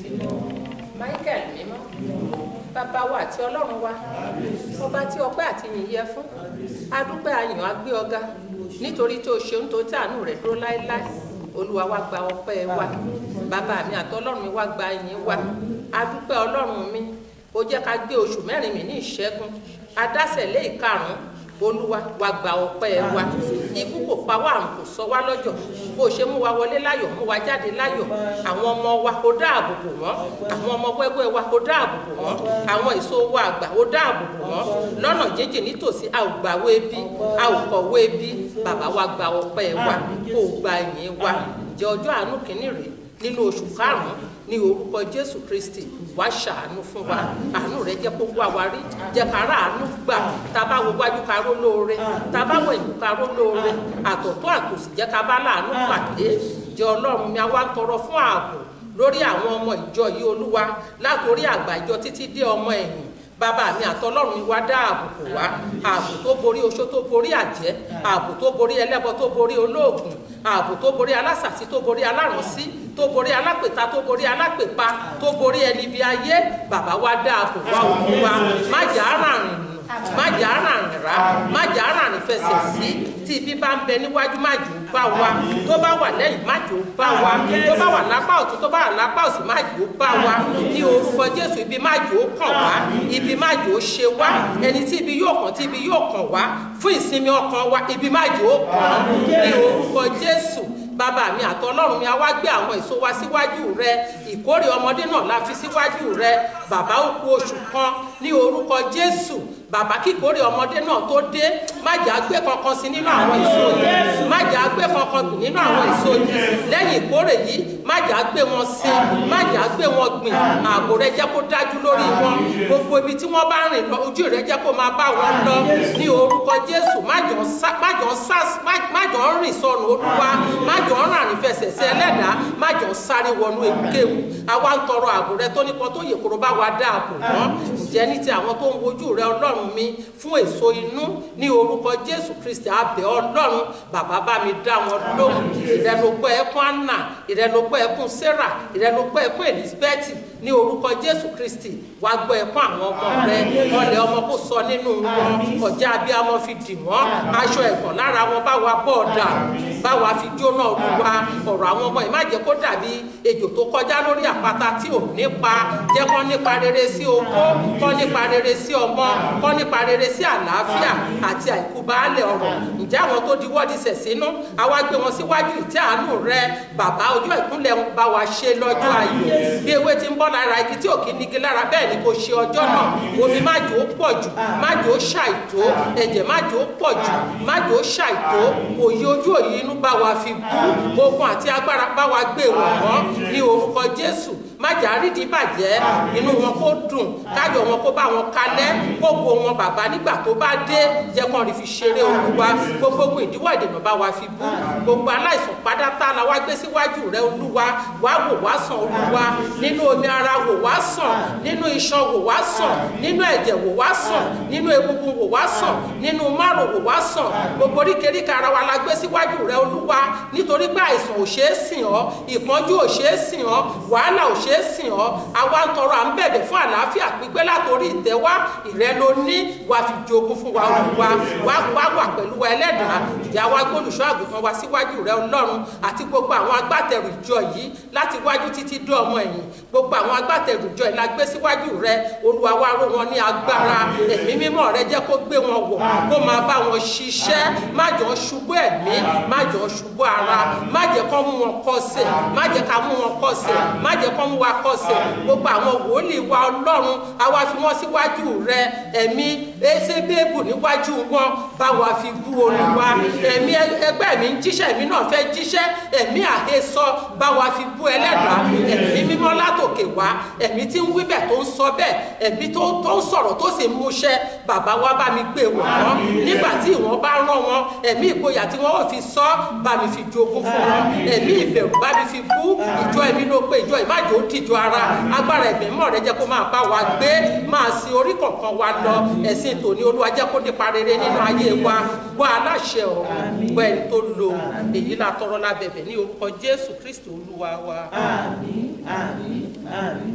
michael mímọ́ bàbá wa àti ọlọ́run wa ọba tí ọpẹ́ àti yìn yẹ fún adúpẹ́ ayàn agbé ọ̀gá nítorí tó ṣeun tó tí àánú rẹ̀ dúró láéláé olúwa wa gba ọpẹ́ wa bàbá mi àti ọlọ́run mi wá gba yìn wa adúpẹ́ ọlọ́run mi ó jẹ́ ká gbé oṣù mẹ́rin mi ní ìṣẹ́gun adásẹ̀ lé ìkarùn-ún olúwa wa gba ọpẹ́ wa ikú kò pa wá àrùn kò sọ wá lọ́jọ́ bó ṣe mú wa wọlé láyọ̀ mú wa jáde láyọ̀ àwọn ọmọ wa ó dáàbò bò wọ́n àwọn ọmọ wẹ́wẹ́ wa ó dáàbò bò wọ́n àwọn èso wa àgbà ó dáàbò bò wọ́n lọ́nà jíjìn nítòsí a ò gbàwé bí a ò kọ̀wé bí bàbá wa gba ọpẹ́ wa kó o gba ìyìn wa ǹjẹ́ ọjọ́ àánú kìíní rèé nínú oṣù karùn-ún ní orúkọ jésù kristi wá ṣàánú fún wa àánú rẹ jẹ́ kó wá wa rí jẹ́ ká rà àánú gbà tá a bá wo wájú ká ró lóore tá a bá wọ ìlú ká ró lóore àtọ̀tọ̀ àtòsí jẹ́ ká bá láàánú pàdé jẹ́ ọlọ́run mi a wá ń tọrọ fún ààbò lórí àwọn ọmọ ìjọ yìí olúwa látòrí àgbà ìjọ títí dé ọmọ ẹ̀yìn bàbá mi àtọlọ́run mi wá dá ààbò kò wá ààbò tó borí oṣó tó borí àjẹ́ ààbò tó borí ẹlẹ́bọ tó borí olóògùn ààbò tó borí alásàsí tó borí alárànsí tó borí alápèta tó borí alápèpa tó borí ẹni bí ayé bàbá wa dá ààbò wá òkú wa má jà á ràrìn nù má jà á ràrìn rà má jà á ràrìn fẹsẹ̀ sí tí ibi bá ń bẹ níwájú má jò ó bá wa tó bá wà lẹ́yìn má jò ó bá wa tó bá wà lápá ọ̀tún tó bá wà lápá òsì má jò ó bá wa ní orúkọ jésù ibi má jò ó kàn wá ibi má jò ó ṣe wá ẹni tí ibi yóò kàn tí ibi yóò kàn wá fún ìsinmi ọkàn wa ibi má jò ó kàn ní orúkọ jésù bàbá mi àtọlọ́run mi a wá gbé àwọn èso wa síwájú rẹ ìkórè ọmọdé náà la fi síwájú rẹ bàbá ó kù oṣù kan ní orúkọ jésù bàbá kíkórè ọmọdé náà tó dé má jà á gbé kankan sí nínú àwọn èso yìí má jà á gbé kankan gbìn nínú àwọn èso yìí lẹ́yìn ìkórè yìí má jà á gbé wọn sí má jà á gbé wọn gbìn ààbò rẹ jẹ́ kó dájú lórí wọn gbogbo ibi tí wọ́n bá rìn lọ ojú rẹ jẹ́ kó máa bá wọn lọ ní orúkọ jésù má jọ ń rìn sọnù olúwa má jọ ń ràrìn fẹsẹ̀ sí ẹlẹ́dàá má jọ ń sáré wọnú ewu àwa ń tọrọ ààbò rẹ tó nípa tó yẹ kóró bá wa dá ààbò wọn ǹjẹ́ ní ti àwọn tó ń wojú rẹ ọlọ́run mi fún èso inú ní orúkọ jésù kristi abẹ ọlọ́run bàbá bá mi dá wọn lóhùn ìrẹnugbọ́ ẹkún anna ìrẹnugbọ́ ẹkún sarah ìrẹnugbọ́ ẹkún elizabeth ní orúkọ jésù kristi wàá gbọ́ ẹkún àwọn ọmọ rẹ ọlẹ̀ ọmọ kò sọ nínú wọn ọjà abiyamọ fi dì wọ́n aṣọ ẹ̀gàn lára wọn bá wa bọ̀ ọ̀dà bá wa fi jóná olúwa ọ̀rọ̀ àwọn ọmọ yìí má jẹ́ kó dàbí ejò tó kọjá lórí àpáta tí ò nípa jẹ́ kó nípa rere sí owó kó nípa rere sí ọmọ kó nípa rere sí àlàáfíà àti àìkú baálẹ̀ ọ̀rọ̀ ǹjẹ́ àwọn tó diwọ́ di sẹ̀ sínú àwa gbé wọn síwájú ìtẹ́ àánú rẹ bàbá ọjọ́ ìkúnlẹ̀ ń bá wa ṣe lọ́jọ́ ayọ̀ bí ewé ti ń bọ́ lára igi tí ò kí nigi lára bẹ́ẹ̀ ni kò ṣe ọjọ́ náà omi má jò ó pọ̀ jù má jò ó ṣàìtó ẹ̀jẹ̀ má jò ó pọ̀ jù má jò ó ṣàìtó òye ojú òye inú bá wa fi bú ogun àti agbára bá wa gbé wọn mọ́ ní orúkọ jésù má jà rídìí bàjẹ́ inú wọn kó dùn káyọ̀ wọn kó bá wọn kalẹ̀ gbogbo wọn bàbá nígbà tó bá dé jẹ́ kàn rí fi ṣeré olúwa gbogbo ogun ìdíwọ́ ìdènà bá wa fi bú gbogbo aláìsàn pádátá la wá gbé síwájú rẹ olúwa wá wò wá sàn olúwa nínú omi ara wò wá sàn nínú iṣan wò wá sàn nínú ẹ̀jẹ̀ wò wá sàn nínú egungun wò wá sàn nínú márùn wò wá sàn gbogbo oríkèéríkèé ara wa la gbé síwájú rẹ olúwa nítorí pé àìsàn ò ṣeé sìn ọ́ ìpọ́njú ò ṣeé sìn ọ́ wàhálà ò ṣeé sìn ọ́ àwa ń tọrọ à ń bẹ̀bẹ̀ fún àlàáfíà pípé látòrí ìtẹ́wá ìrẹ́ ló ní wà fi jogún fún wa olúwa wá wá wà pẹ̀lú wa ẹlẹ́dàá ìjà wa gbólùṣọ́ àgùntàn wa síwájú rẹ ọlọ́run àti gbogbo àwọn agbátẹrù ìjọ yìí láti wájú títí dé ọmọ ẹ̀yìn gbogbo àwọn agbátẹrù ìjọ yìí la gbé síwájú rẹ olúwa wá ró wọn ní agbára ẹ̀mí mímọ́ rẹ jẹ́ kó gbé wọn wọ̀ kó máa bá wọn ṣiṣẹ́ má jọ ṣubú ẹ̀mí má jọ ṣubú ara má jẹ́ kó mú wọn kọsẹ̀ má jẹ́ ká mú wọn kọsẹ̀ má jẹ́ kó mú wa kọsẹ̀ gbogbo àwọn wòlíì wa ọlọ́run àwa fi wọ́n síwájú rẹ ẹ̀mí ẹsẹ̀bẹ́ẹ̀bù níwájú wọn bá wa fi bú olúwa ẹ̀mí ẹgbẹ́ mi ń jíṣẹ́ ẹ̀mí náà fẹ́ jíṣẹ́ ẹ̀mí àhesọ bá wa fi bú ẹlẹ́dàá ẹ̀mí mímọ́ látòkè wá ẹ̀mí tí ń wí bẹ́ẹ̀ tó ń sọ bẹ́ẹ̀ ẹ̀mí tó ń sọ̀rọ̀ tó sì ń múṣẹ́ bàbá wa bá mi gbé wọ̀ wọ́n nígbà tí ìwọ̀n bá rán wọn ẹ̀mí ìgboyà tí wọ́n ò fi sọ bá mi fi jogún fún wọn ẹ̀mí ìbẹ̀rù bá mi fi bú ìjọ ẹ̀mí ló pé ìjọ ìmájò ó dìjọ ara agbára ẹ̀mí mọ́ rẹ jẹ́ kó máa bá wa gbé máa sin orí kọ̀ọ̀kan wa lọ ẹ̀sìn tòní olúwa jẹ́ kó nípa rere nínú ayé wa gbọ́ aláṣẹ ọ̀run gbọ́ ẹni tó lo èyí la tọrọ lábẹ̀bẹ̀ ní orúkọ jésù kristi olúwa wa. àmín àmín àmín.